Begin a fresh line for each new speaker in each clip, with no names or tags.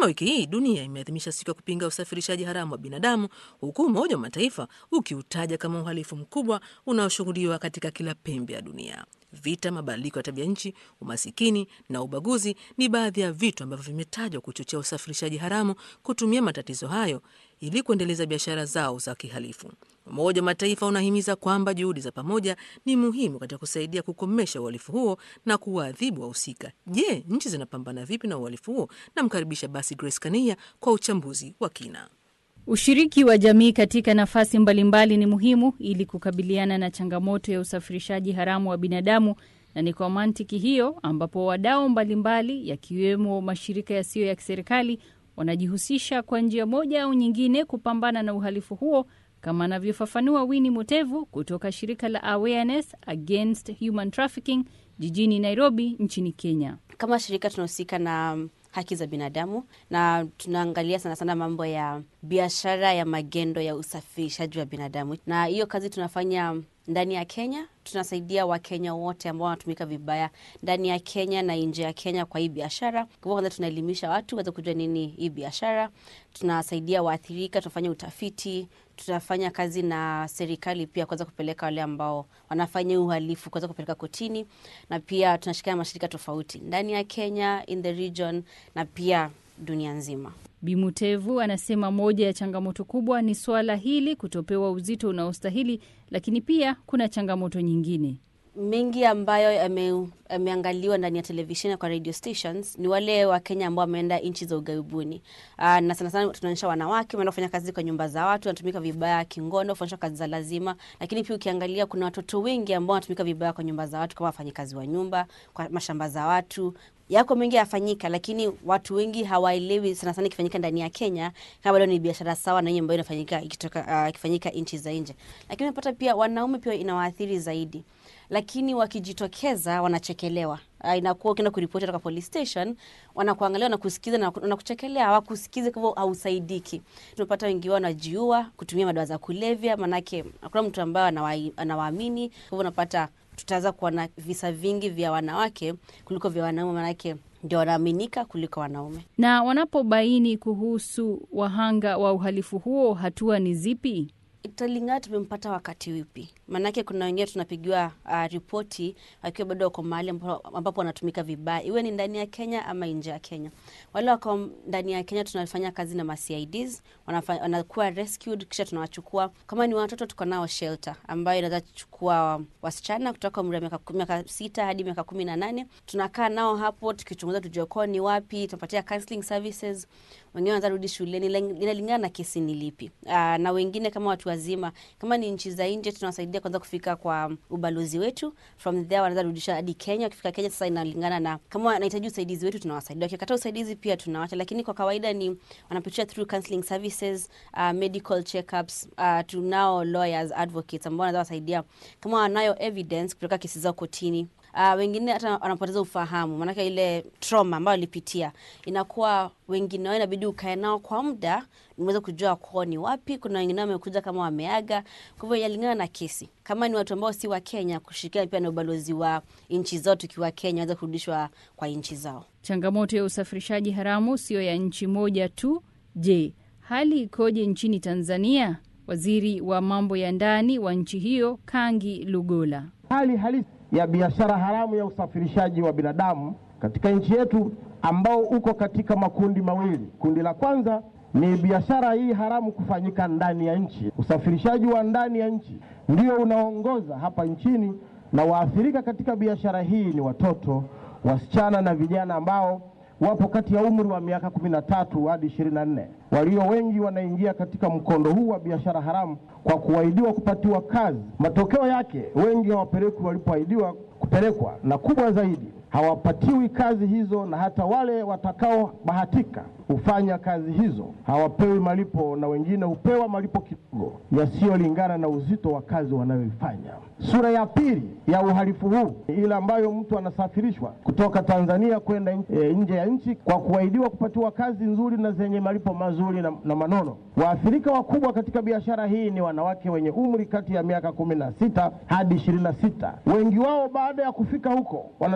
Mapema wiki hii dunia imeadhimisha siku ya kupinga usafirishaji haramu wa binadamu, huku Umoja wa Mataifa ukiutaja kama uhalifu mkubwa unaoshuhudiwa katika kila pembe ya dunia. Vita, mabadiliko ya tabia nchi, umasikini na ubaguzi ni baadhi ya vitu ambavyo vimetajwa kuchochea usafirishaji haramu kutumia matatizo hayo ili kuendeleza biashara zao za kihalifu. Umoja wa Mataifa unahimiza kwamba juhudi za pamoja ni muhimu katika kusaidia kukomesha uhalifu huo na kuwaadhibu wahusika. Je, nchi zinapambana vipi na uhalifu huo? Namkaribisha basi Grace Kania kwa uchambuzi wa kina.
Ushiriki wa jamii katika nafasi mbalimbali ni muhimu ili kukabiliana na changamoto ya usafirishaji haramu wa binadamu, na ni kwa mantiki hiyo ambapo wadau mbalimbali yakiwemo mashirika yasiyo ya kiserikali wanajihusisha kwa njia moja au nyingine kupambana na uhalifu huo, kama anavyofafanua Winnie Mutevu kutoka shirika la Awareness Against Human Trafficking jijini Nairobi nchini Kenya.
Kama shirika tunahusika na haki za binadamu na tunaangalia sana sana mambo ya biashara ya magendo ya usafirishaji wa binadamu, na hiyo kazi tunafanya ndani ya Kenya. Tunasaidia Wakenya wote ambao wanatumika vibaya ndani ya Kenya na nje ya Kenya kwa hii biashara. Kwa hivyo, kwanza tunaelimisha watu waweze kujua nini hii biashara. Tunasaidia waathirika, tunafanya utafiti, tunafanya kazi na serikali pia kuweza kupeleka wale ambao wanafanya uhalifu kuweza kupeleka kotini, na pia tunashirikiana mashirika tofauti ndani ya Kenya, in the region na pia dunia nzima.
Bimutevu anasema moja ya changamoto kubwa ni suala hili kutopewa uzito unaostahili, lakini pia kuna changamoto nyingine
mengi ambayo yameangaliwa ndani ya televisheni kwa radio stations ni wale Wakenya ambao wameenda nchi za ughaibuni. Na sana sana tunaonyesha wanawake wameenda kufanya kazi kwa nyumba za watu, wanatumika vibaya kingono, kufanyishwa kazi za lazima. Lakini pia ukiangalia, kuna watoto wengi ambao wanatumika vibaya kwa nyumba za watu, kama wafanyikazi wa nyumba, kwa mashamba za watu yako mengi yafanyika, lakini watu wengi hawaelewi sana sana ikifanyika ndani ya Kenya kama bado ni biashara sawa na hiyo ambayo inafanyika ikitoka ikifanyika uh, nchi za nje. Lakini unapata pia wanaume pia inawaathiri zaidi, lakini wakijitokeza wanachekelewa. Uh, inakuwa ukienda kuripoti kutoka police station, wanakuangalia na kusikiza na wanakuchekelea, hawakusikiza, kwa hivyo hausaidiki. Tunapata wengi wao wanajiua kutumia madawa za kulevya, manake hakuna mtu ambaye anawaamini, kwa hivyo unapata tutaweza kuwa na visa vingi vya wanawake kuliko vya wanaume, manake ndio wanaaminika kuliko wanaume.
Na wanapobaini kuhusu wahanga wa uhalifu huo, hatua ni zipi?
Italingana tumempata wakati upi, maanake kuna wengine tunapigiwa uh, ripoti wakiwa bado wako mahali ambapo wanatumika vibaya, iwe ni ndani ya Kenya ama nje ya Kenya. Wale wako ndani ya Kenya tunafanya kazi na ma-CIDs, wanakuwa rescued, kisha tunawachukua. Kama ni watoto, tuko nao shelter ambayo inaweza kuchukua wasichana kutoka umri wa miaka sita hadi miaka kumi na nane. Tunakaa nao hapo tukichunguza, tujue kwao ni wapi, tunapatia counseling services. Wengine wanaweza rudi shuleni, inalingana na kesi ni lipi. Uh, na wengine kama watu wazima, kama ni nchi za nje, tunawasaidia kwanza kufika kwa ubalozi wetu. From there wanaweza rudisha hadi Kenya. Wakifika Kenya sasa, inalingana na kama wanahitaji usaidizi wetu, tunawasaidia. Wakikataa usaidizi pia tunawacha, lakini kwa kawaida ni wanapitia through counseling services, uh, medical checkups. Uh, tunao lawyers, advocates ambao wanaweza wasaidia kama wanayo evidence kupeleka kesi zao kotini. Uh, wengine hata wanapoteza ufahamu, maanake ile trauma ambayo walipitia inakuwa, wengine wao inabidi ukae nao kwa muda niweze kujua kwao ni wapi. Kuna wengine wamekuja kama wameaga, kwa hivyo yalingana na kesi. Kama ni watu ambao si wa Kenya, kushirikiana pia na ubalozi wa nchi zao, tukiwa Kenya waweza kurudishwa kwa nchi zao.
Changamoto ya usafirishaji haramu siyo ya nchi moja tu. Je, hali ikoje nchini Tanzania? Waziri wa mambo ya ndani wa nchi hiyo Kangi Lugola.
Hali halisi ya biashara haramu ya usafirishaji wa binadamu katika nchi yetu ambao uko katika makundi mawili. Kundi la kwanza ni biashara hii haramu kufanyika ndani ya nchi. Usafirishaji wa ndani ya nchi ndio unaongoza hapa nchini, na waathirika katika biashara hii ni watoto, wasichana na vijana ambao wapo kati ya umri wa miaka kumi na tatu hadi ishirini na nne. Walio wengi wanaingia katika mkondo huu wa biashara haramu kwa kuahidiwa kupatiwa kazi. Matokeo yake wengi hawapelekwi walipoahidiwa kupelekwa, na kubwa zaidi hawapatiwi kazi hizo, na hata wale watakaobahatika hufanya kazi hizo hawapewi malipo, na wengine hupewa malipo kidogo yasiyolingana na uzito wa kazi wanayoifanya. Sura ya pili ya uhalifu huu ile ambayo mtu anasafirishwa kutoka Tanzania kwenda e, nje ya nchi kwa kuahidiwa kupatiwa kazi nzuri na zenye malipo mazuri na, na manono. Waathirika wakubwa katika biashara hii ni wanawake wenye umri kati ya miaka kumi na sita hadi ishirini na sita. Wengi wao baada ya kufika huko wanatumikishwa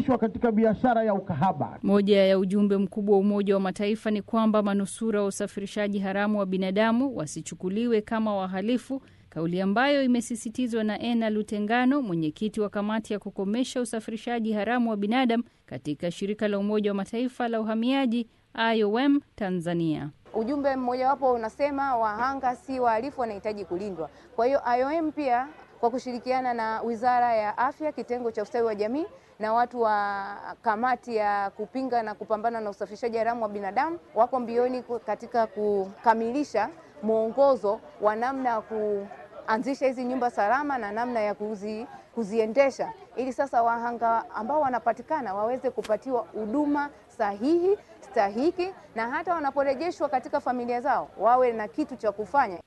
kuhusishwa katika biashara ya ukahaba.
Moja ya ujumbe mkubwa wa Umoja wa Mataifa ni kwamba manusura wa usafirishaji haramu wa binadamu wasichukuliwe kama wahalifu, kauli ambayo imesisitizwa na Ena Lutengano, mwenyekiti wa kamati ya kukomesha usafirishaji haramu wa binadamu katika shirika la Umoja wa Mataifa la uhamiaji IOM Tanzania.
Ujumbe mmojawapo unasema wahanga si wahalifu, wanahitaji kulindwa. Kwa hiyo IOM pia kwa kushirikiana na Wizara ya Afya, kitengo cha ustawi wa jamii na watu wa kamati ya kupinga na kupambana na usafirishaji haramu wa binadamu wako mbioni katika kukamilisha mwongozo wa namna ya kuanzisha hizi nyumba salama na namna ya kuzi, kuziendesha ili sasa wahanga ambao wanapatikana waweze kupatiwa huduma sahihi stahiki na hata wanaporejeshwa katika familia zao wawe na kitu cha kufanya